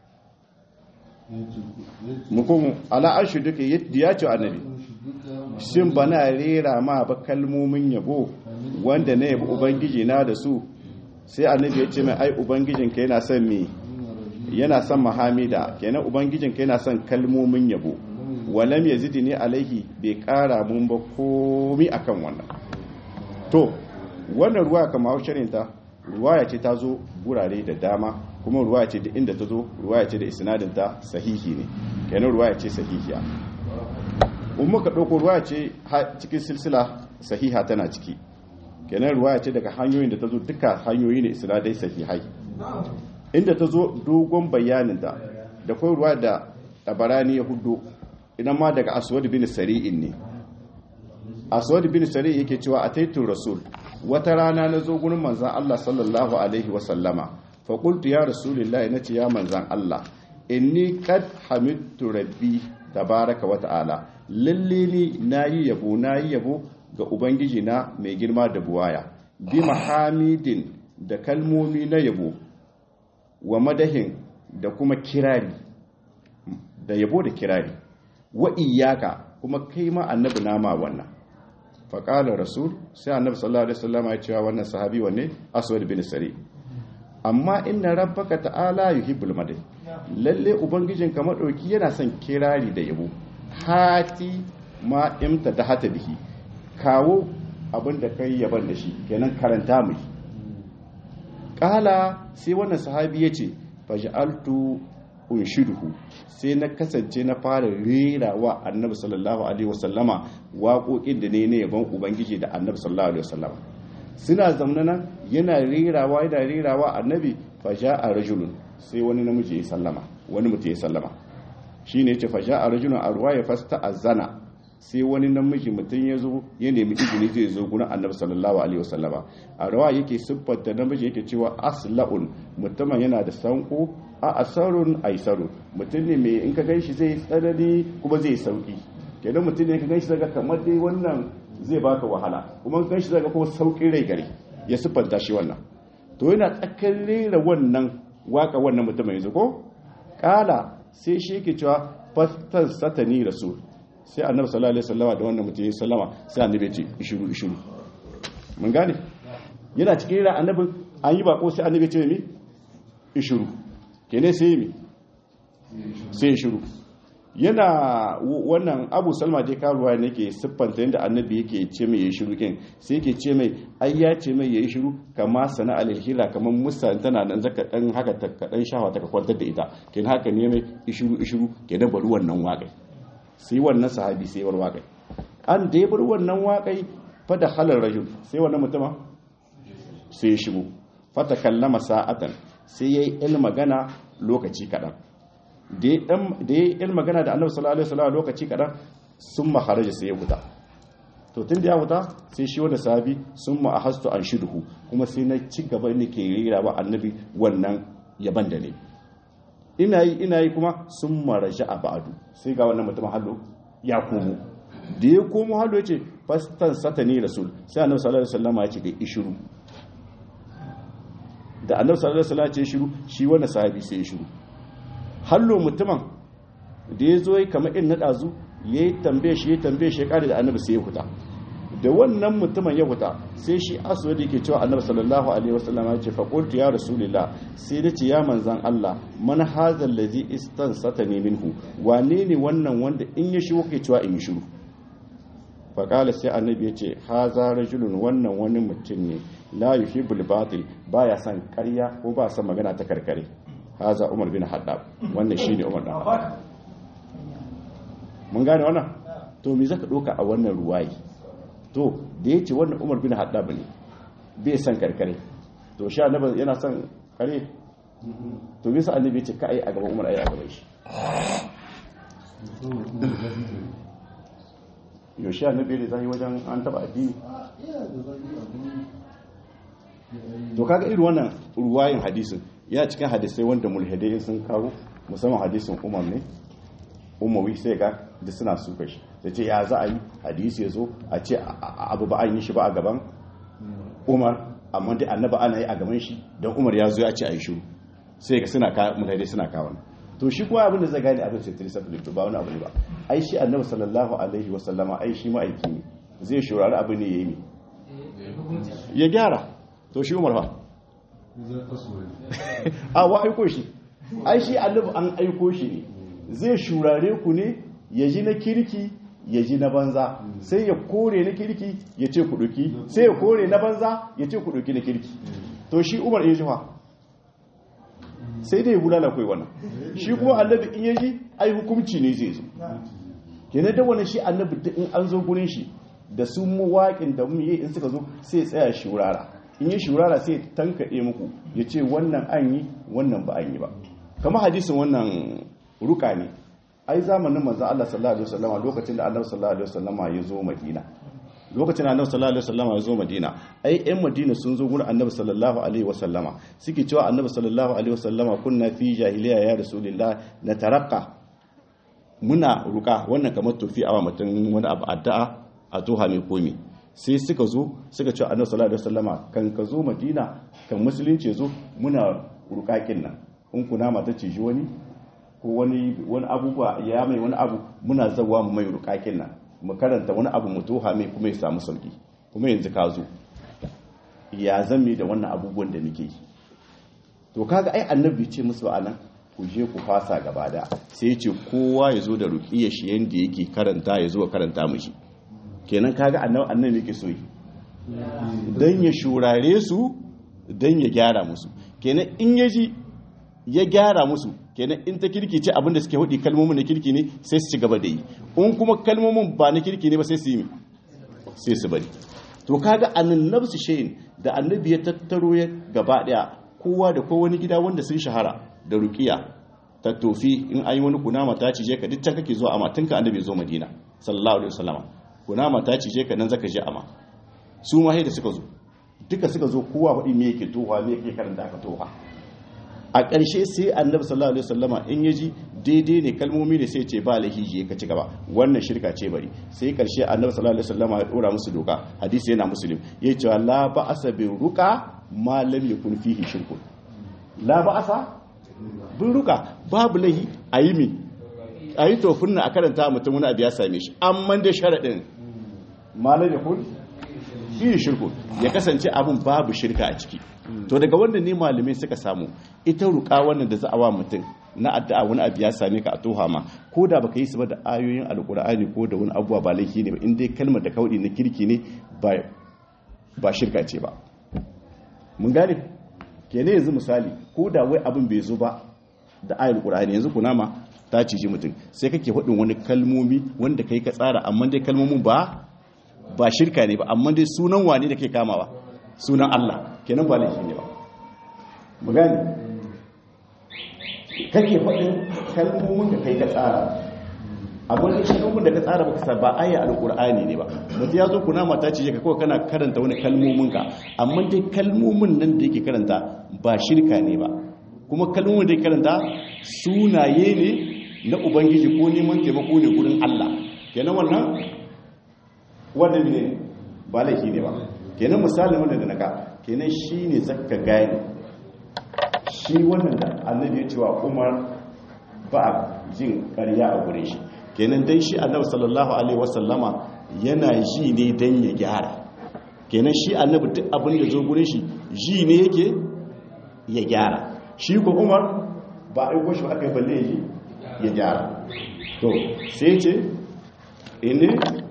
mukum ala arshi duka ya ce annabi shin bana rera ma ba kalmomin yabo wanda na yabi ubangiji na da su sai annabi ya ce mai ai ubangijinka yana son me yana son mahamida kenan ubangijinka yana son kalmomin yabo walam yazidni alaihi bai kara mun ba komi akan wannan to wannan ruwa kama hausharin ta ruwaya ce ta zo gurare da dama kuma ruwaya ce da inda ta zo ruwaya ce da isnadin ta sahihi ne kenan ruwaya ce sahihiya in muka ɗauko ruwaya ce cikin silsila sahiha tana ciki kenan ruwaya ce daga hanyoyin da ta zo duka hanyoyi ne isnadai sahihai inda ta zo dogon bayaninta da kai ruwa da tabarani ya hudu idan ma daga aswad bin sari'in ne aswad bin sari yake cewa a taitun rasul wata rana na zo gurin manzan Allah sallallahu alaihi wasallama fa qultu ya rasulullahi nace ya manzan Allah inni qad hamidtu rabbi tabaraka wa ta'ala lalle ni nayi yabo nayi yabo ga ubangiji na mai girma da buwaya bi mahamidin da kalmomi na yabo wa madahin da kuma kirari da yabo da kirari wa iyaka kuma kai ma annabi na ma wannan faƙalar rasul sai annabi sallallahu alaihi wasallam ya cewa wannan sahabi wanne aswad bin sari amma inna rabbaka ta'ala yuhibbul madai lalle ubangijin ka madauki yana son kirari da yabo hati ma imta da hata bihi kawo abin da kai yaban da shi kenan karanta mu kala sai wannan sahabi ya ce faj'altu unshiduhu sai na kasance na fara rera wa annabi sallallahu alaihi wasallama waƙoƙin da ne ne yaban ubangiji da annabi sallallahu alaihi wasallama suna zamna nan yana rerawa yana rerawa annabi faja'a rajulun sai wani namiji ya sallama wani mutum ya sallama shine yace faja'a rajulun a ruwaya fasta azana sai wani namiji mutum ya zo ya nemi izini zai zo gurin annabi sallallahu alaihi wasallama a rawa yake siffanta namiji yake cewa asla'un mutumin yana da sanko a asarun aisarun mutum ne mai in ka ganshi zai tsanani kuma zai sauki kenan mutum ne ka ganshi daga kamar dai wannan zai baka wahala kuma ka ganshi daga kuma saukin rai gari ya siffanta shi wannan to yana tsakar rera wannan waka wannan mutumin yanzu ko kala sai shi yake cewa fastan satani rasul sai annabi sallallahu alaihi wasallama da wannan mutum ya sallama sai annabi ya ce ishuru ishuru mun gane yana cikin rera annabin an yi bako sai annabi ya ce mi ishuru kene sai mi sai ishuru yana wannan abu salma dai karuwa ne ke siffanta yadda annabi yake ce mai ya shiru kin sai yake ce mai ai ya ce mai ya yi shiru kama sana alhira kamar musa tana nan zaka dan haka ta kadan shawa ta kwantar da ita kin haka ne mai ishuru ishuru kenan bari wannan waƙai sai wannan sahabi sai war waƙai an da ya bar wannan waƙai fa da halar rajul sai wannan mutuma sai ya shigo fa ta kallama sa'atan sai yayi il magana lokaci kadan da ya yi magana da annabi sallallahu alaihi wasallam lokaci kadan sun maharaja sai ya huta to tun da ya huta sai shi wanda sahabi sun ma ahastu an shidhu kuma sai na ci gaba ne ke rira wa annabi wannan yaban da ne ina yi ina yi kuma sun maraja a ba'adu sai ga wannan mutum hallo ya komo da ya komo hallo yace fastan satani rasul sai annabi sallallahu alaihi wasallam ya ce ga ishiru da annabi sallallahu alaihi wasallam ya ce shiru shi wannan sahabi sai ya shiru hallo mutumin da ya zo yi kamar in na ɗazu ya yi tambaye shi ya tambaye shi ya ƙari da annabi sai ya huta da wannan mutumin ya huta sai shi aso da ke cewa annabi sallallahu alaihi wasallam ya ce faƙultu ya rasulillah sai da ce ya manzan Allah man hazal ladhi istansatani minhu wane ne wannan wanda in ya shigo ke cewa in yi shiru faƙala sai annabi ya ce haza rajulun wannan wani mutum ne la yuhibbul batil baya son ƙarya ko ba son magana ta karkare haza umar bin haddab wannan shine umar dan haddab mun gane wannan to me zaka doka a wannan ruwayi to da yace wannan umar bin haddab ne bai san karkare to sha annabi yana son kare to bisa annabi yace kai a gaban umar ai a gaban shi yo sha annabi da zai wajen an taba addini to kaga irin wannan ruwayin hadisin ya cikin hadisai wanda mulhidai sun kawo musamman hadisin umar ne umawi sai ga da suna suka shi ta ce ya za a yi hadisi ya zo a ce abu ba an yi shi ba a gaban umar amma dai annaba ana yi a gaban shi don umar ya zo ya ce a yi shiru sai ga suna kawo mutane suna kawo to shi kuma abin da zai gane abin sai tiri sabbin to ba wani abu ne ba ai shi annabi sallallahu alaihi wa sallama ai shi ma'aiki ne zai shurari abin ne yayi ne ya gyara to shi umar fa a wa aiko shi ai shi annabi an aiko shi ne zai shurare ku ne ya ji na kirki ya ji na banza sai ya kore na kirki ya ce ku duki sai ya kore na banza ya ce ku duki na kirki to shi umar ya ji fa sai dai bulala kai wannan shi kuma annabi in yaji ai hukunci ne zai zo kenan da wannan shi annabi in an zo gurin shi da su mawaƙin da mu yi in suka zo sai tsaya shurara in yi shurara sai tankaɗe muku ya ce wannan an yi wannan ba an yi ba kamar hadisin wannan ruka ne ai zamanin manzon Allah sallallahu alaihi wasallam lokacin da Annabi sallallahu alaihi wasallam ya zo Madina lokacin Annabi sallallahu alaihi wasallam ya zo Madina ai ƴan Madina sun zo gurin Annabi sallallahu alaihi wasallama suke cewa Annabi sallallahu alaihi wasallama kunna fi jahiliya ya rasulullah na tarakka muna ruka wannan kamar tofi a mutum wani abu addu'a a toha mai komi sai suka zo suka cewa Annabi sallallahu alaihi wasallama kan ka zo Madina kan musulunci zo muna rukakin nan in kuna mata ciji wani ko wani wani abubuwa ya mai wani abu muna zawa mu mai rukakin nan mu karanta wani abu mu toha mai kuma ya samu sauki kuma yanzu ka zo ya zame da wannan abubuwan da muke yi to kaga ai annabi ce musu anan ku je ku fasa gaba da sai ya ce kowa ya zo da ruqiyar shi yanda yake karanta ya zo karanta mishi kenan kaga annabi annabi yake so yi dan ya shurare su dan ya gyara musu kenan in yaji ya gyara musu kenan in ta kirki ce abinda suke hudi kalmomin na kirki ne sai su ci gaba da yi in kuma kalmomin ba na kirki ne ba sai su yi sai su bari to kaga annan nafsu shayin da annabi ya tattaro ya gaba daya kowa da kowa wani gida wanda sun shahara da ruqiya ta tofi in ayi wani kunama ta cije ka duk can kake zuwa amma tun ka annabi zo madina sallallahu alaihi wasallama kunama ta cije ka nan zaka je amma su ma da suka zo duka suka zo kowa hudi me yake toha me yake karanta aka toha a ƙarshe sai annabi sallallahu alaihi wasallama in yaji daidai ne kalmomi ne sai ce ba lahiji ka ci gaba wannan shirka ce bari sai ƙarshe annabi sallallahu alaihi wasallama ya dora musu doka hadisi yana muslim ya ce la ba'asa bi ruqa ma lam yakun fihi shirkun la ba'asa bin ruqa babu lahi ayi mi ayi tofin na a karanta mutum wani abu ya same shi amma da sharadin ma lam yakun fihi shirkun ya kasance abun babu shirka a ciki to daga wannan ne malamai suka samu ita ruka wannan da za a wa mutum na addu'a wani abu ya same ka a toha ma ko da baka yi su ba da ayoyin alkur'ani ko da wani abuwa ba laifi ne ba in dai kalmar da kaudi na kirki ne ba ba shirka ce ba mun gane kenan yanzu misali ko da wai abin bai zo ba da ayar alkur'ani yanzu kunama ta ciji mutum sai kake faɗin wani kalmomi wanda kai ka tsara amma dai kalmomin ba ba shirka ne ba amma dai sunan wane da ke kamawa sunan Allah kenan ba laifi ne ba mu gani kake faɗin kalmomin da kai ka tsara abin da kalmomin da ka tsara baka sa ba aya alqur'ani ne ba mutum ya zo kuna mata ce ka kawai kana karanta wani kalmomin ka amma dai kalmomin nan da yake karanta ba shirka ne ba kuma kalmomin da yake karanta sunaye ne na ubangiji ko neman taimako ne gurin Allah kenan wannan wannan ne ba laifi ne ba kenan misalin wanda da naka kenan shi ne zaka gani shi wannan da annabi ya cewa umar ba jin karya a gure shi kenan dai shi annabi sallallahu alaihi wasallama yana ji ne dan ya gyara kenan shi annabi duk abin da zo gure shi ji ne yake ya gyara shi ko umar ba aiko shi aka yi balle ji ya gyara to sai ce ine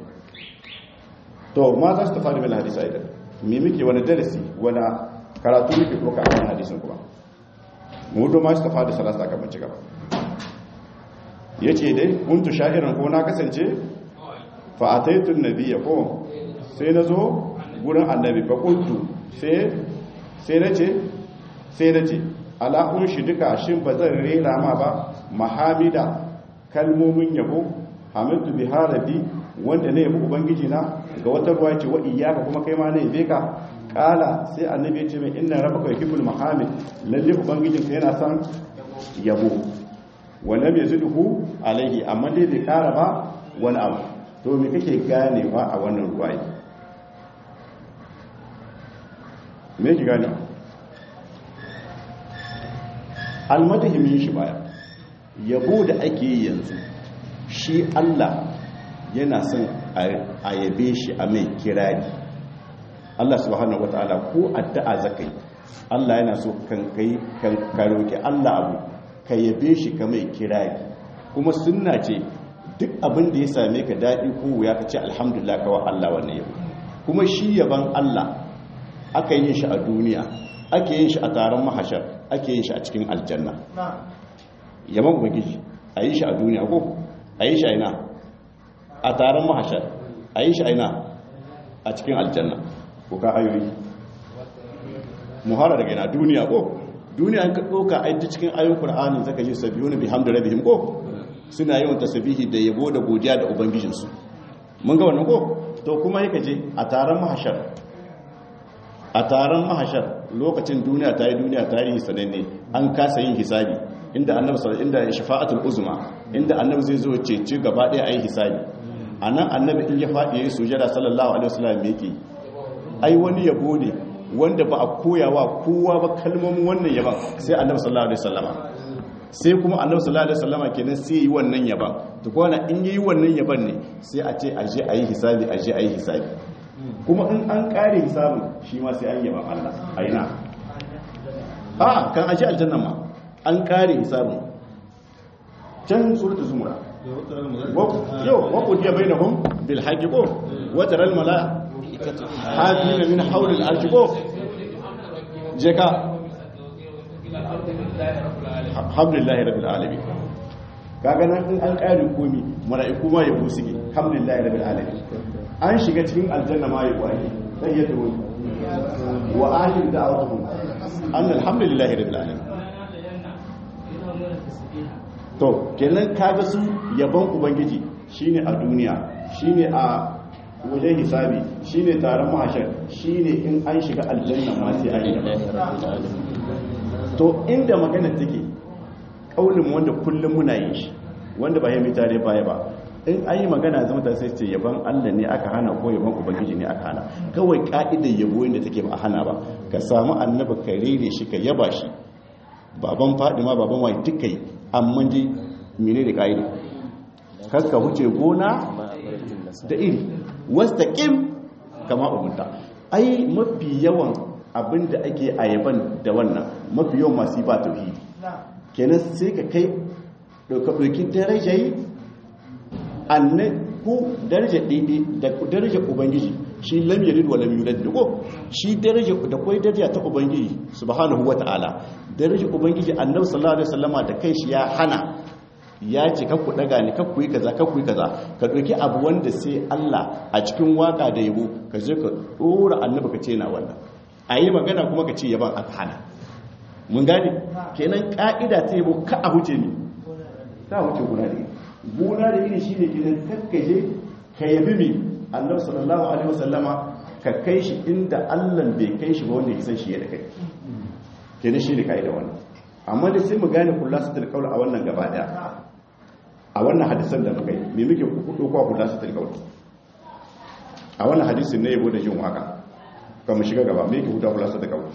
to ma za su tafi da hadisi aidan me muke wani darasi wani karatu muke ɗauka a wani hadisin kuma mudu ma su tafi da salasa kamar ci gaba ya ce dai kuntu sha'irin ko na kasance fa'ataitun nabiya ko sai na zo gurin annabi ba kuntu sai na ce sai na ce ala'un shi duka shin ba zan rera ma ba mahamida kalmomin yabo hamidu biharabi wanda ne yabi ubangiji na ga wata ruwa ce wa iyaka kuma kai ma ne yabe ka kala sai annabi ya ce mai inna rabbaka yuhibbul mahamid lalle ubangijin ka yana son yabo wa lam yazidhu alaihi amma dai bai kara ba wani abu to me kake ganewa a wannan ruwayi me ki ganewa almadahimin shi baya yabo da ake yi yanzu shi Allah yana son a yabe shi a mai kirari Allah subhanahu wataala ko addu'a zakai Allah yana so kan kai kan karoki Allah abu ka yabe shi ka mai kirari kuma sunna ce duk abin da ya same ka daɗi ko wuya ka ce alhamdulillah kawai Allah wannan yabo kuma shi yaban Allah aka yin shi a duniya ake yin shi a taron mahashar ake yin shi a cikin aljanna yaban ubangiji a yi shi a duniya ko a yi shi a ina a taron mahashar a yi shi a ina a cikin aljanna ko ka ayoyi muhara daga ina duniya ko duniya an ka ɗauka aiki cikin ayon ƙur'anin zaka ji sabiyu na bihamdu rabihim ko suna yawan tasbihi da yabo da godiya da ubangijinsu mun ga wannan ko to kuma yake je a taron mahashar a taron mahashar lokacin duniya ta yi duniya tarihi sananne an kasa yin hisabi inda annabi sallallahu inda shafa'atul uzma inda annabi zai zo cece gaba ɗaya ayi hisabi anan annabi in ya faɗi yayin sujada sallallahu alaihi wasallam me yake ai wani yabo ne wanda ba a koyawa kowa ba kalmomin wannan yaban sai annabi sallallahu alaihi wasallama sai kuma annabi sallallahu alaihi wasallama kenan sai yi wannan yaban to kwana in yi wannan yaban ne sai a ce aje ayi hisabi aje ayi hisabi kuma in an kare hisabin shi ma sai an yaban Allah aina a kan aje aljanna ma an kare hisabin can suratul zumra yau wa qudiya bainahum bil haqqi ko wa taral malaa hafina min haulil arshi ko je ka alhamdulillahi rabbil alamin kaga nan in an kare komi mala'iku ma yabo suke alhamdulillahi rabbil alamin an shiga cikin aljanna ma yabo ake sai ya tawo wa akhir da'awatuhum an alhamdulillahi rabbil alamin to kenan kaga su yabon ubangiji shine a duniya shine a wajen hisabi shine taron mahashar shine in an shiga aljanna ma sai an yi to inda magana take kaulin wanda kullum muna yin shi wanda ba ya mitare baya ba in an yi magana zama ta sai ce yaban Allah ne aka hana ko yaban ubangiji ne aka hana kawai ka'idar yabo inda take ba a hana ba ka samu annabi ka rere shi ka yaba shi baban fadima baban wai duka yi amma dai mene da ka'ida kaska huce gona da iri wasta ƙim kama ubunta ai mafi yawan abin da ake a yaban da wannan mafi yawan masu ba tauhidi kenan sai ka kai ɗauki darajayi annan ku daraja ɗaiɗai da daraja ubangiji shi lam yalid wa lam yulad da ko shi daraja da kai daraja ta ubangiji subhanahu wata'ala daraja ubangiji annabi sallallahu alaihi wasallama da kai shi ya hana ya ce kakku daga ni kakku yi kaza kakku yi kaza ka ɗauki abu wanda sai Allah a cikin waka da yabo ka je ka ɗora annabi ka ce na wannan a yi magana kuma ka ce yaban aka hana mun gane kenan ka'ida ta yabo ka a huce ni ka huce guna da guna da iri shine kenan kakkaje ka yabi mi annabi sallallahu alaihi wasallama ka kai shi inda Allah bai kai shi ba wanda ya san shi ya da kai kenan shi ne ka'ida wannan amma da sai mu gane kullasatul qaul a wannan gaba daya a wannan hadisan da muka yi me muke kudo kwa kullasatul qaul a wannan hadisin ne yabo da jin waka kuma shiga gaba me yake huta kullasatul qaul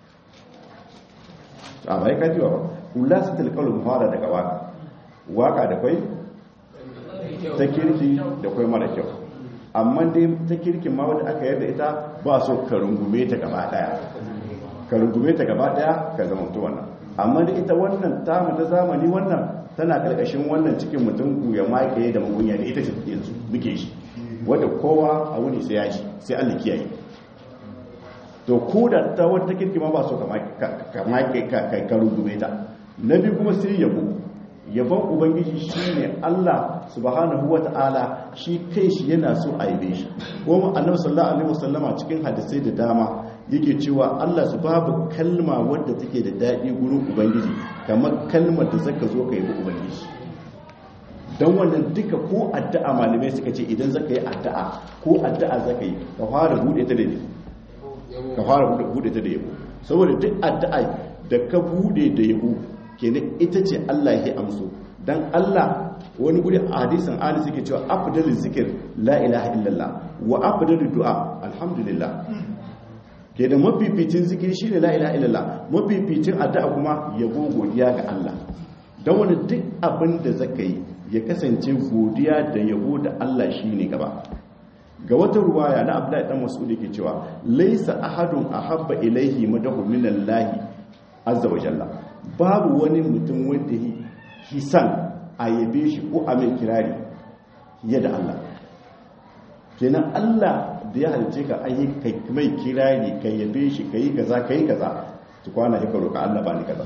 a bai ka ji ba kullasatul qaul mu fara daga waka waka da kai ta kirki da kai mara kyau amma dai ta kirkin ma wanda aka yarda ita ba so ka rungume ta gaba daya ka rungume ta gaba daya ka zama to wannan amma da ita wannan tamu ta zamani wannan tana karkashin wannan cikin mutum ku ya makaye da magunya da ita ce yanzu muke shi wadda kowa a wuni sai ya shi sai Allah kiyaye to ko da ta wata kirki ma ba so ka makaye ka rungume ta na biyu kuma sai yabo yabon ubangiji shine Allah subhanahu wata'ala shi kai shi yana so a yabe shi kuma annabi sallallahu alaihi wasallama cikin hadisai da dama yake cewa Allah su babu kalma wadda take da daɗi gurin ubangiji kamar kalmar da zaka zo ka yi ubangiji don wannan duka ko addu'a malamai suka ce idan zaka yi addu'a ko addu'a zaka yi ka fara bude ta da ne ka fara bude ta da yabo saboda duk addu'a da ka bude da yabo kenan ita ce Allah ya amso dan Allah wani guri a hadisin ali suke cewa afdalu zikir la ilaha illallah wa afdalu du'a alhamdulillah ke da mafificin zikiri shine la ilaha illallah mafificin addu'a kuma yabo godiya ga Allah dan wani duk abin da zaka yi ya kasance godiya da yabo da Allah shine gaba ga wata ruwaya na Abdullahi dan Mas'ud yake cewa laysa ahadun ahabba ilayhi madahu minallahi azza wa jalla babu wani mutum wanda hisan a yabe shi ko a mai kirari fiye da Allah kenan Allah da ya halice ka ayi kai mai kirari ka yabe shi ka yi kaza ka yi kaza su kwana ya roƙa Allah ba ni kaza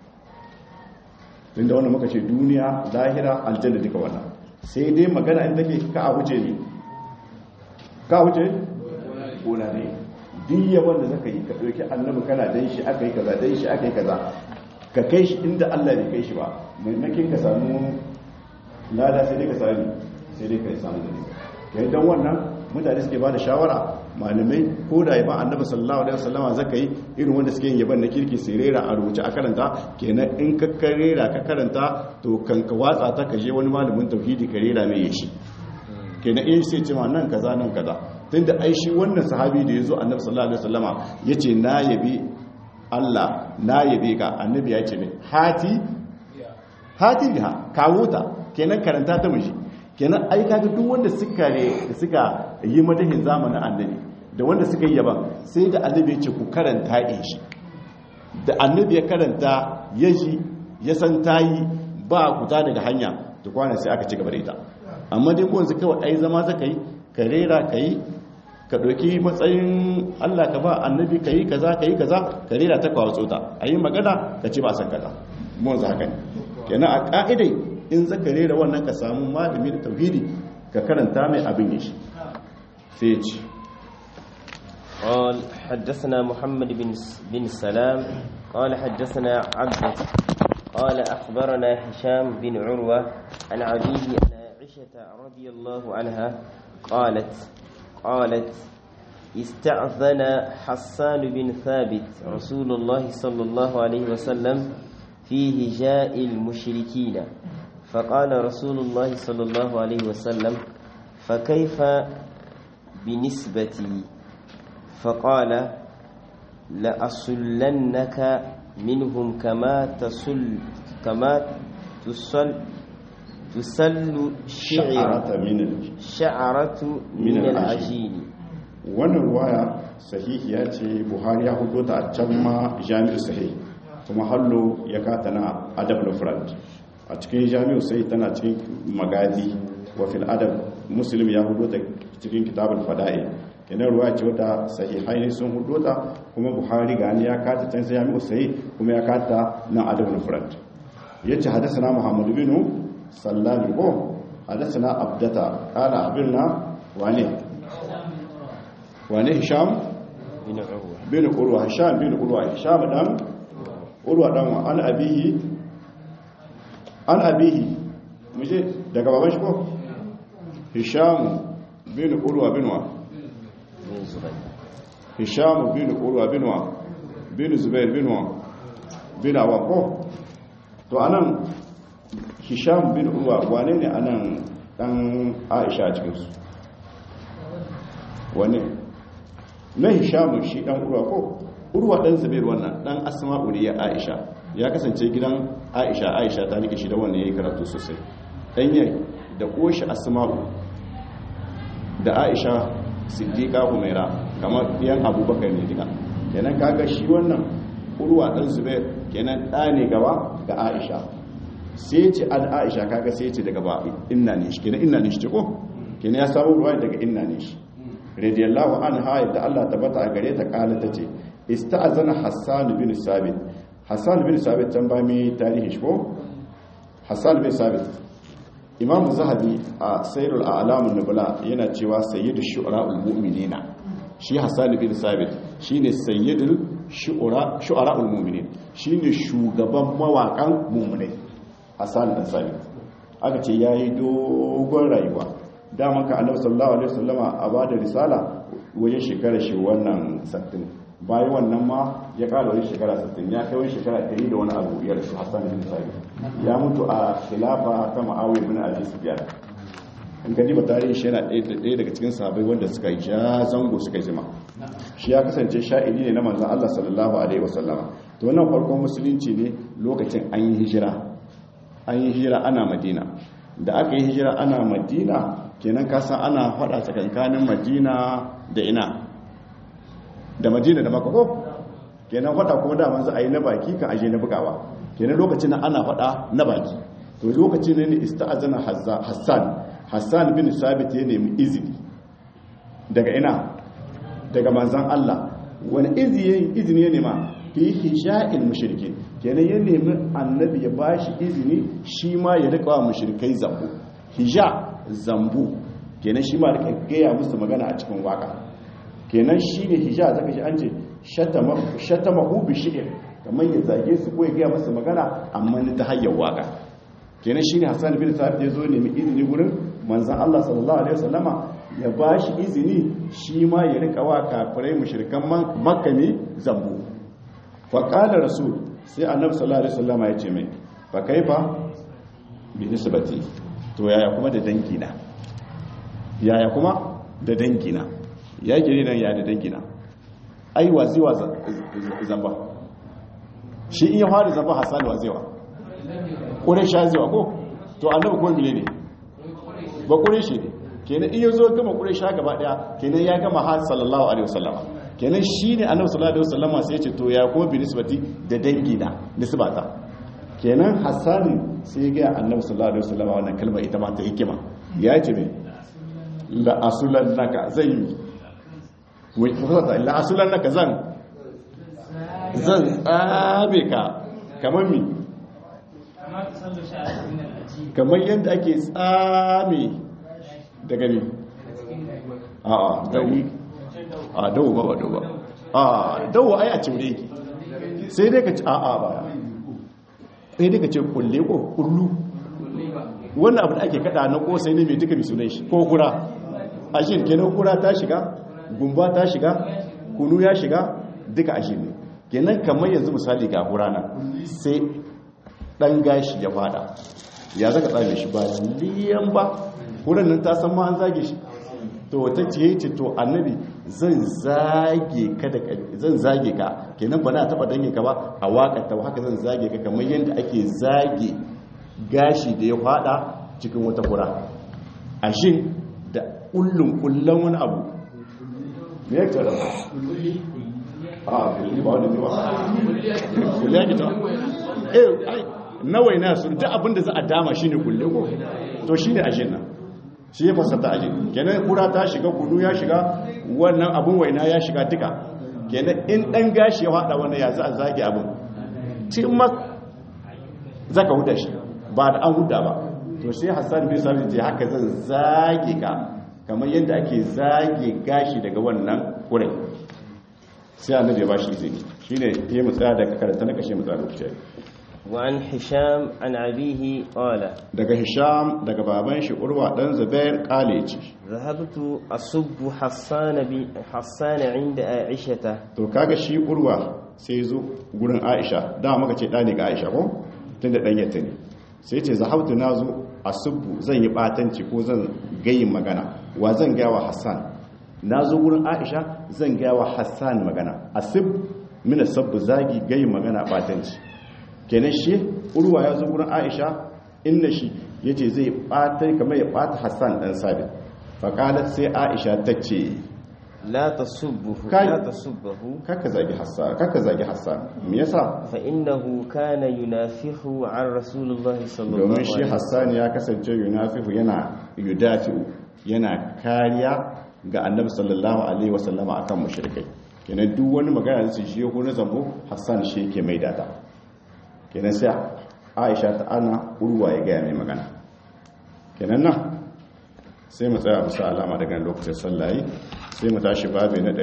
tunda wannan muka ce duniya lahira aljanna duka wannan sai dai magana in take ka a wuce ne ka wuce gona ne duk yawan da zaka yi ka ɗauki annabi kana dan shi aka yi kaza dan shi aka yi kaza ka kai shi inda Allah bai kai shi ba maimakin ka samu lada sai dai ka sami sai dai ka samu da nisa kai dan wannan mutane suke ba da shawara malamai ko da yaban annabi sallallahu alaihi wasallama zaka yi irin wanda suke yin yaban na kirki sai rera a rubuce a karanta kenan in ka karera ka karanta to kan ka watsa ta ka je wani malamin tauhidi ka rera mai yashi kenan in sai ce ma nan kaza nan kaza tunda ai shi wannan sahabi da yazo annabi sallallahu alaihi wasallama yace na yabi Allah na yabe ka annabi ya ce ne hati hati biha kawo ta kenan karanta ta mishi kenan ai kaga duk wanda suka ne suka yi madahin zamanin annabi da wanda suka yi yaban sai da annabi ya ce ku karanta in shi da annabi ya karanta ya ji ya san tayi ba kuta daga hanya da kwana sai aka ci gaba da ita amma dai ko yanzu kawai ai zama zaka yi ka rera ka yi ka ɗauki matsayin Allah ka ba annabi ka yi kaza ka yi kaza ka rera ta kawo tsota a yi magana ka ce ba san kaza mun za haka ne kenan a ƙa'idai in za ka rera wannan ka samu malami da tauhidi ka karanta mai abin ya shi sai ya ce قال حدثنا محمد بن بن سلام قال حدثنا عبد قال أخبرنا هشام بن عروة عن عبيد أن عائشة رضي الله عنها قالت قالت استعذن حسان بن ثابت رسول الله صلى الله عليه وسلم في هجاء المشركين فقال رسول الله صلى الله عليه وسلم فكيف بنسبتي فقال لأصلنك منهم كما تصل كما تصل تسل شعرة من شعرة من من العجين. العجين wannan ruwaya sahihiya ce buhari ya hudu ta a can ma jami'u sahih kuma hallo ya kata na adab lufrad a cikin jami'u sahih tana cikin magadi wa fil adab muslim ya hudu ta cikin kitabul fada'i kenan ruwaya ce wata sahihai ne sun hudu ta kuma buhari gani ya kata can sai jami'u sahih kuma ya kata na adab lufrad yace hadathana muhammad bin sallam ko hadathana abdata qala abinna wane wane hisham بن عروة bin urwa hisham bin urwa hisham dan urwa dan wa an abihi an abihi muje daga baban shi ko hisham bin urwa bin wa بن زبير hisham bin urwa bin wa bin zubair bin wa bin awa ko to anan hisham bin urwa wane ne anan dan aisha a cikin su wane na hishamu shi dan urwa ko urwa dan zubair wannan dan asma'u ne ya aisha ya kasance gidan aisha aisha ta rike shi da wannan yayi karatu sosai dan yayi da koshi asma'u da aisha siddiqa humaira kamar yan abubakar ne diga kenan kaga shi wannan urwa dan zubair kenan da ne gaba ga aisha sai ce an aisha kaga sai ce daga ba inna ne shi kenan inna ne shi ce ko kenan ya samu ruwa daga inna ne shi radiyallahu anha yadda Allah tabbata a gare ta kala tace ista'zana Hassan bin Sabit Hassan bin Sabit can ba mi tarihi shi ko Hassan bin Sabit Imam Zahabi a Sayyidul A'lam an-Nubala yana cewa sayyidu shu'ara'ul mu'minina shi Hassan bin Sabit shine sayyidul shu'ara shu'ara'ul mu'minin shine shugaban mawakan mu'minai Hassan bin Sabit aka ce yayi dogon rayuwa daman ka annabi sallallahu alaihi wasallama a bada risala wajen shekara shi wannan sattin bayan wannan ma ya kara wani shekara 60 ya kai wani shekara 100 da wani abu ya rasu hassan bin sabit ya mutu a khilafa ta ma'awiyar bin abi sufyan in gani ba tarihi shi yana ɗaya daga cikin sahabai wanda suka yi ja zango suka yi zima shi ya kasance sha'ili ne na manzan Allah sallallahu alaihi wasallama to wannan farkon musulunci ne lokacin an yi hijira an yi hijira ana madina da aka yi hijira ana madina kenan kasan ana faɗa tsakankanin madina da ina da madina da makako kenan faɗa kuma da manzo a yi na baki kan aje na bugawa kenan lokacin ana faɗa na baki to lokacin ne ista'azana hassan hassan bin sabit ya nemi izini daga ina daga manzan Allah wani izini ya nema fi hisha'il mushrikin kenan ya nemi annabi ya bashi izini shi ma ya rika wa mushrikai zambu hija zambu kenan shi ma rika gaya musu magana a cikin waka kenan shi ne hija zaka shi an ce shatama hu bi shi'ir kamar ya zage su ko ya gaya musu magana amma ni ta hanyar waka kenan shi ne hassan bin sabit ya zo nemi izini gurin manzan Allah sallallahu alaihi wasallama ya ba shi izini shi ma ya rika wa kafirai mushrikan makka ne zambu fa qala rasul sai annabi sallallahu alaihi wasallama ya ce mai fa kaifa bi nisbati to yaya kuma da dangina yaya kuma da dangina ya gire nan ya da dangina ai waziwa zamba shi in ya fara zamba hasan waziwa ƙure sha zewa ko to annabi ko mile ne ba ƙure shi ne kenan iya zo gama ƙure sha gaba ɗaya kenan ya gama har sallallahu alaihi wasallama kenan shi ne annabi sallallahu alaihi wasallama sai ya ce to ya kuma bi nisbati da dangi na nisbata kenan hassani sai ya gaya annabi sallallahu alaihi wasallama wannan kalmar ita ma ta hikima ya ce me la asulannaka zan yi wai fasa la asulannaka zan zan tsabe ka kamar mi kamar yadda ake tsame daga ne a a dawo a dawo ba ba dawo ba a dawo ai a cimre yake sai dai ka ci a a ba sai dai ka ce kulle ko kullu wannan abu da ake kada na kosai ne mai duka mai sunan shi ko kura a shi kenan kura ta shiga gumba ta shiga kunu ya shiga duka a shi ne kenan kamar yanzu misali ga kura nan sai dan gashi ya fada ya zaka tsame shi ba liyan ba wurin nan ta san ma an zage shi to wata ce ce to annabi zan zage ka da zan zage ka kenan ba na taba dange ka ba a wakata haka zan zage ka kamar yadda ake zage gashi da ya fada cikin wata kura a shin da kullun kullan wani abu me yake da a kulli ba wani ba kulli yake ta eh ai nawai na su duk abinda za a dama shi ne kulle ko to shi ne ajin nan shi ya fasata ajin kenan kura ta shiga kudu ya shiga wannan abin waina ya shiga duka kenan in dan gashi ya hada wannan ya za a zage abin timmak zaka huda shi ba da an huda ba to sai hassan bin sabit ce haka zan zage ka kamar yadda ake zage gashi daga wannan kurai sai annabi ya bashi izini shine ya mutsa daga karanta na kashe mutsa lokaci وعن هشام عن أبيه قال daga hisham daga baban shi urwa dan zubair kale ce ذهبت أصب حسان بي حسان عند عائشة to kaga shi urwa sai zo gurin aisha da muka ce dani ga aisha ko tunda dan yatta ne sai ce zahabtu nazo asubbu zan yi batanci ko zan gayin magana wa zan ga wa hassan nazo gurin aisha zan ga wa hassan magana asub min asabbu zagi gayin magana batanci kenan shi urwa ya zo gurin aisha inda shi ya ce zai ɓata kamar ya ɓata hassan ɗan sabit faƙalar sai aisha ta ce لا تصبه كاي. لا تصبه kaka zagi hassan kaka zagi hassan me yasa فإنه كان ينافح عن رسول الله صلى الله domin عليه shi وسلم hassan ya kasance yunafihu yana yudafi'u yana kariya ga annabi sallallahu alaihi wasallama akan mushrikai kenan duk wani magana da su shi ko na zambo hassan shi yake mai data kenan sai aisha ta ana urwa ya gaya mai magana kenan nan sai mu tsaya musa alama daga lokacin sallayi sai mu tashi babi na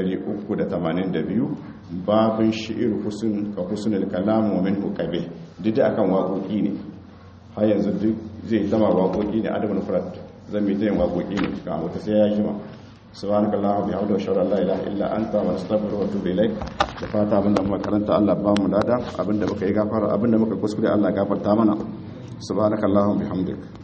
382 babin shi'ir husn ka husnul kalam wa min hukabe duk da akan waƙoƙi ne har yanzu duk zai zama waƙoƙi ne adabul furat zan yi ta yin waƙoƙi ne ga wata sai ya jima subhanakallahumma bihamdika wa shalla la ilaha illa anta wa astaghfiruka wa atubu ilaik da fata abinda muka karanta Allah ba mu lada abinda muka yi gafara abinda muka kuskure Allah gafarta mana subhanakallahumma bihamdika